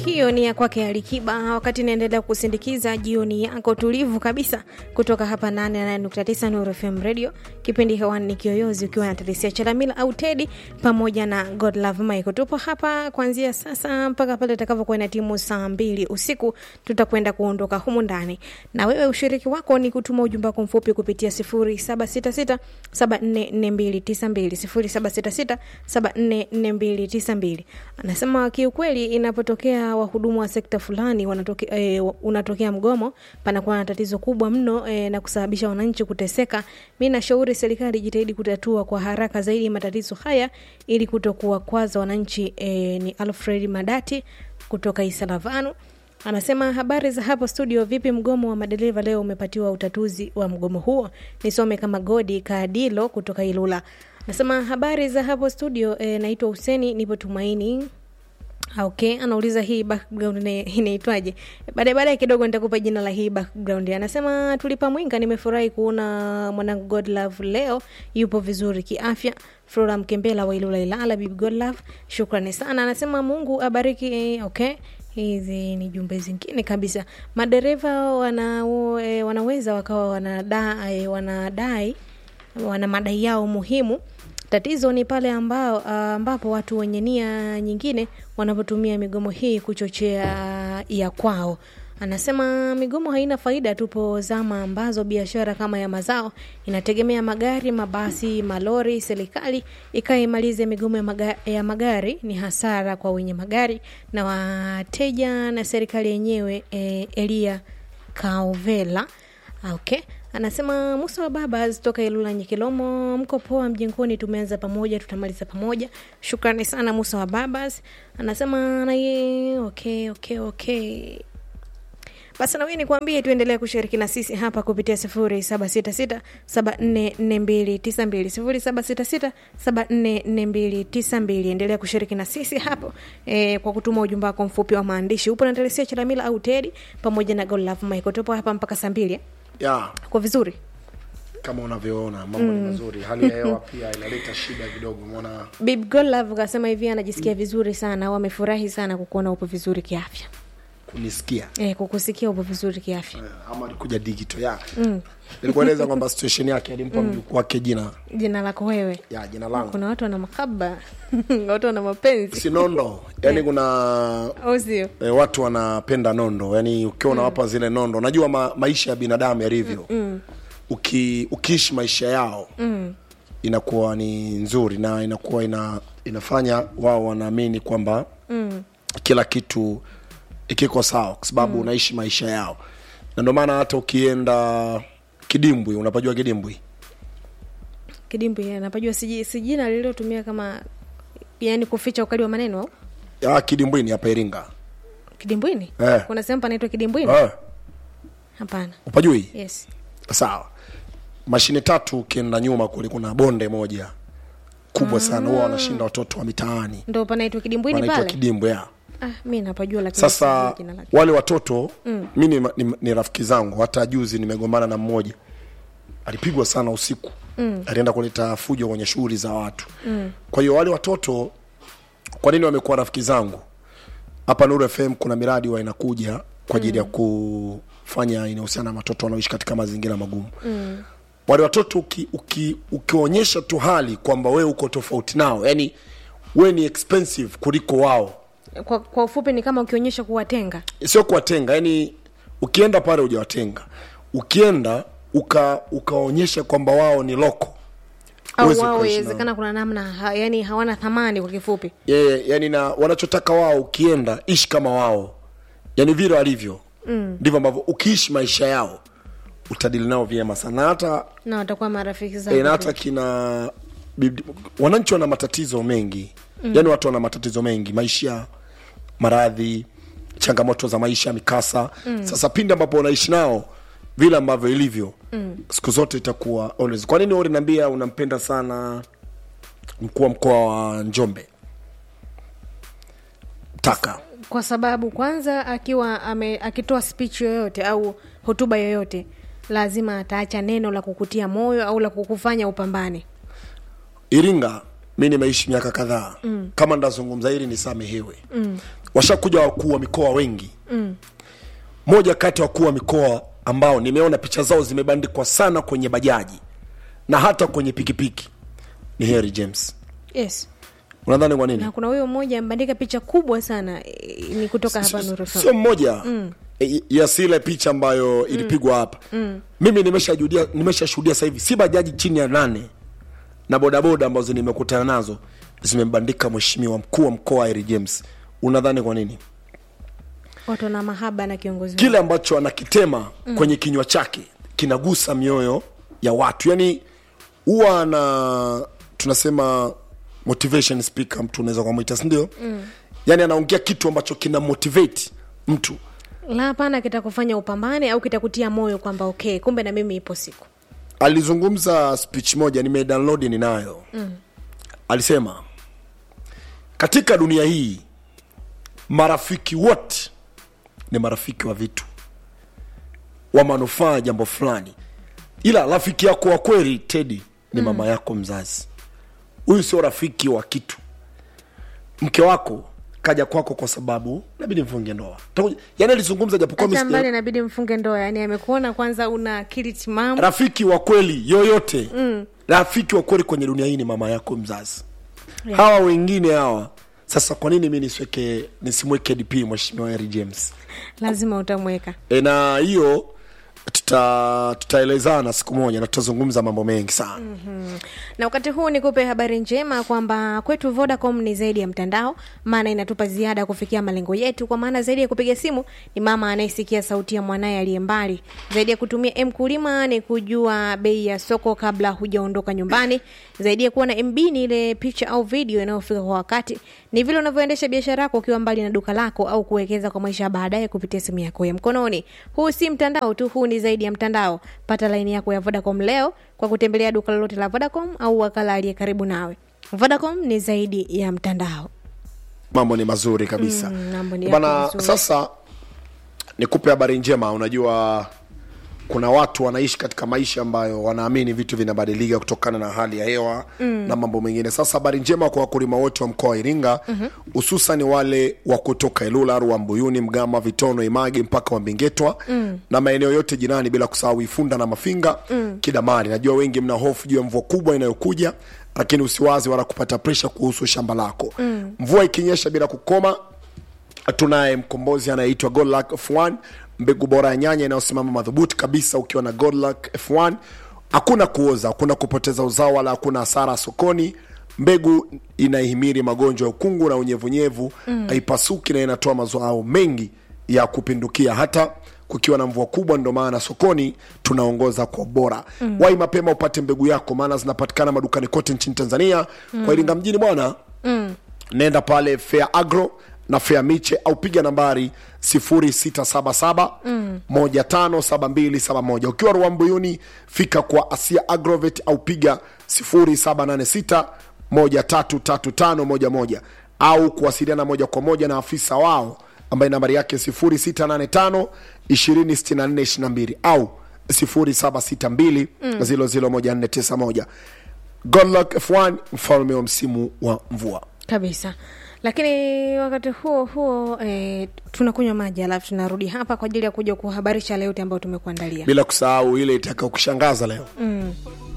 hiyo ni ya kwake Alikiba, wakati inaendelea kusindikiza jioni yako tulivu kabisa kutoka hapa 88.9 Nuru FM Radio. Kipindi hewani ni Kiyoyozi, ukiwa na Teresia Chalamila au Tedi pamoja na God Love Michael. Tupo hapa kuanzia sasa mpaka pale itakavyokuwa na timu saa mbili usiku, tutakwenda kuondoka humu ndani, na wewe ushiriki wako ni kutuma ujumbe wako mfupi kupitia 0766 744292 0766744292. Anasema kiukweli, inapotokea wahudumu wa sekta fulani wanatoke, eh, unatokea mgomo, panakuwa na tatizo kubwa mno eh, na kusababisha wananchi kuteseka. Mi nashauri serikali jitahidi kutatua kwa haraka zaidi matatizo haya ili kutokuwa kwaza wananchi. Eh, ni Alfred Madati kutoka Isalavanu anasema habari za hapo studio, vipi mgomo wa madereva leo umepatiwa utatuzi wa mgomo huo? Nisome kama Godi Kaadilo kutoka Ilula. Anasema habari za hapo studio, e, naitwa Huseni, nipo Tumaini. Okay, anauliza hii background inaitwaje? Baadaye baadaye kidogo nitakupa jina la hii background. Anasema tulipa mwinga, nimefurahi kuona mwanangu God Love leo yupo vizuri kiafya. Flora Mkembela wa Ilula Ilala, bibi God Love, shukrani sana. Anasema Mungu abariki. Eh, okay hizi ni jumbe zingine kabisa. Madereva wana, e, wanaweza wakawa wanadai, wanadai wana madai yao muhimu. Tatizo ni pale ambao, ambapo watu wenye nia nyingine wanapotumia migomo hii kuchochea ya kwao. Anasema migomo haina faida. Tupo zama ambazo biashara kama ya mazao inategemea magari, mabasi, malori. Serikali ikaimalize migomo ya magari, ya magari ni hasara kwa wenye magari na wateja na serikali yenyewe. E, Elia Kaovela okay. Anasema Musa wa baba toka Ilula Nyikilomo, mko poa mjengoni? Tumeanza pamoja, tutamaliza pamoja. Shukrani sana Musa wa Babas. Anasema naye okay, okay, okay. Basi nawe nikuambie tuendelee kushiriki na sisi hapa kupitia sifuri saba sita sita saba nne nne mbili tisa mbili sifuri saba sita sita saba nne nne mbili tisa mbili. Endelea kushiriki na sisi hapo e, kwa kutuma ujumbe wako mfupi wa maandishi. Upo na Teresia Chalamila au Tedi pamoja na God Love Michael. Tupo hapa mpaka saa mbili ya kwa vizuri kama unavyoona mambo ni mazuri. Hali ya hewa pia inaleta shida kidogo, umeona Bib God Love kasema hivi anajisikia vizuri sana au amefurahi sana kukuona upo vizuri kiafya. kunisikia E, kukusikia upo vizuri kiafya. Eh, ama alikuja digital ya nilikueleza kwamba situation yake alimpa mjukuu wake jina Jina lako wewe, ya jina langu kuna watu wana makaba watu wana mapenzi si nondo yani kuna au sio? e, watu wanapenda nondo yani ukiwa unawapa zile nondo unajua ma, maisha ya binadamu yalivyo Uki, ukiishi maisha yao inakuwa ni nzuri na inakuwa ina, inafanya wao wanaamini kwamba kila kitu ikiko sawa kwa sababu unaishi maisha yao na ndio maana hata ukienda kidimbwi unapajua kidimbwi Kidimbwi anapajua siji si jina lililotumia kama yani kuficha ukali wa maneno au ya kidimbwini hapa iringa kidimbwini? Eh. Kuna sehemu panaitwa kidimbwini? eh, Hapana. upajui Yes. sawa mashine tatu ukienda nyuma kule kuna bonde moja kubwa sana huwa wanashinda watoto wa mitaani Ndo panaitwa kidimbwini wanaitwa pale? kidimbwi ya Ah, mi napajua lakini sasa sijui jina lake. wale watoto mm. mi ni, ni, ni rafiki zangu hata juzi nimegombana na mmoja alipigwa sana usiku mm. alienda kuleta fujo kwenye shughuli za watu mm. kwa hiyo wale watoto kwa nini wamekuwa rafiki zangu hapa Nuru FM kuna miradi wa inakuja kwa ajili ya kufanya inahusiana na watoto wanaoishi katika mazingira magumu mm. wale watoto uki, uki, ukionyesha tu hali kwamba wewe uko tofauti nao yani wewe ni expensive kuliko wao Kwa, kwa ufupi ni kama ukionyesha kuwatenga sio kuwatenga yani ukienda pale hujawatenga ukienda uka ukaonyesha kwamba wao ni loko au Huwezi wao ukaishi inawezekana kuna namna ha, yani hawana thamani kwa kifupi. yeah, yani na wanachotaka wao ukienda ishi kama wao yani vile walivyo ndivyo ambavyo ukiishi maisha yao utadili nao vyema sana hata Na watakuwa marafiki zako. e, na tu. hata kina bibdi- wananchi wana matatizo mengi mm. yani watu wana matatizo mengi maisha maradhi changamoto za maisha mikasa mm. sasa pindi ambapo unaishi nao vile ambavyo ilivyo mm. siku zote itakuwa always kwa nini uliniambia unampenda sana mkuu wa mkoa wa njombe taka kwa sababu kwanza akiwa ame, akitoa speech yoyote au hotuba yoyote lazima ataacha neno la kukutia moyo au la kukufanya upambane. iringa mi nimeishi miaka kadhaa mm. kama ndazungumza hili nisamehewe mm. washakuja wakuu wa mikoa wengi mm. moja kati ya wakuu wa mikoa ambao nimeona picha zao zimebandikwa sana kwenye bajaji na hata kwenye pikipiki ni Harry James yes unadhani kwa nini na kuna huyo mmoja amebandika picha kubwa sana eh, ni kutoka hapa Nuru FM. sio mmoja mm. ya sile picha ambayo ilipigwa hapa mm. mimi nimeshashuhudia nimeshashuhudia sasa hivi si bajaji chini ya nane na bodaboda ambazo nimekutana nazo zimembandika mheshimiwa mkuu wa mkoa Harry James unadhani kwa nini watu wana mahaba na kiongozi wao. kile ambacho anakitema mm. kwenye kinywa chake kinagusa mioyo ya watu yani huwa ana tunasema motivation speaker mtu unaweza kumwita sindio mm. yani anaongea kitu ambacho kina motivate mtu la hapana kitakufanya upambane au kitakutia moyo kwamba okay kumbe na mimi ipo siku alizungumza speech moja nimedownload ninayo mm. alisema katika dunia hii marafiki wote ni marafiki wa vitu wa manufaa ya jambo fulani ila rafiki yako wa kweli tedi ni mama yako mzazi huyu sio rafiki wa kitu mke wako kaja kwako kwa sababu nabidi mfunge ndoa Takuja- yani alizungumza japokuwa hata mimi mbali sija- inabidi mfunge ndoa yani amekuona kwanza una akili timamu rafiki wa kweli yoyote mm. rafiki wa kweli kwenye dunia hii ni mama yako mzazi yeah. hawa wengine hawa sasa kwa nini mi nisiweke nisimweke dp mheshimiwa Harry james lazima utamweka e, na hiyo tuta tutaelezana siku moja na tutazungumza mambo mengi sana mm. na wakati huu nikupe habari njema kwamba kwetu vodacom ni zaidi ya mtandao maana inatupa ziada kufikia malengo yetu kwa maana zaidi ya kupiga simu ni mama anayesikia sauti ya mwanaye aliye mbali zaidi ya kutumia mkulima ni kujua bei ya soko kabla hujaondoka nyumbani zaidi ya kuwa na mb ni ile picha au video inayofika kwa wakati ni vile unavyoendesha biashara yako ukiwa mbali na duka lako au kuwekeza kwa maisha ya baadaye kupitia simu yako ya mkononi huu si mtandao tu huu ni zaidi ya mtandao pata laini yako ya vodacom leo kwa kutembelea duka lolote la vodacom au wakala aliye karibu nawe vodacom ni zaidi ya mtandao mambo ni mazuri kabisa Mm, mambo ni bana yako mazuri. sasa nikupe habari njema unajua kuna watu wanaishi katika maisha ambayo wanaamini vitu vinabadilika kutokana na hali ya hewa mm. na mambo mengine sasa habari njema kwa wakulima wote wa mkoa wa iringa hususan mm-hmm. wale wa kutoka ilula ruwa mbuyuni mgama vitono image mpaka wambingetwa mm. na maeneo yote jirani bila kusahau ifunda na mafinga mm. kidamari najua wengi mna hofu juu ya mvua kubwa inayokuja lakini usiwazi wala kupata presha kuhusu shamba lako mm. mvua ikinyesha bila kukoma tunaye mkombozi anayeitwa Godluck F1 mbegu bora ya nyanya inayosimama madhubuti kabisa ukiwa na Godluck F1 hakuna kuoza hakuna kupoteza uzao wala hakuna hasara sokoni mbegu inaihimiri magonjwa ya ukungu na unyevunyevu haipasuki na inatoa mazao mengi ya kupindukia hata kukiwa na mvua kubwa ndo maana sokoni tunaongoza kwa bora mm. wai mapema upate mbegu yako maana zinapatikana madukani kote nchini tanzania mm. kwa iringa mjini bwana mm. nenda pale fair agro na fair miche au piga nambari 0677 mm. 157271 ukiwa ruambuyuni fika kwa asia agrovet au piga 0786 133511 au kuwasiliana moja kwa moja na afisa wao ambaye nambari yake 0685 26422 au 0762 001491 Godluck F1 mfalme wa msimu wa mvua kabisa lakini wakati huo huo eh, tunakunywa maji alafu tunarudi hapa kwa ajili ya kuja kuhabarisha leo yote ambayo tumekuandalia bila kusahau ile itaka kushangaza leo mm.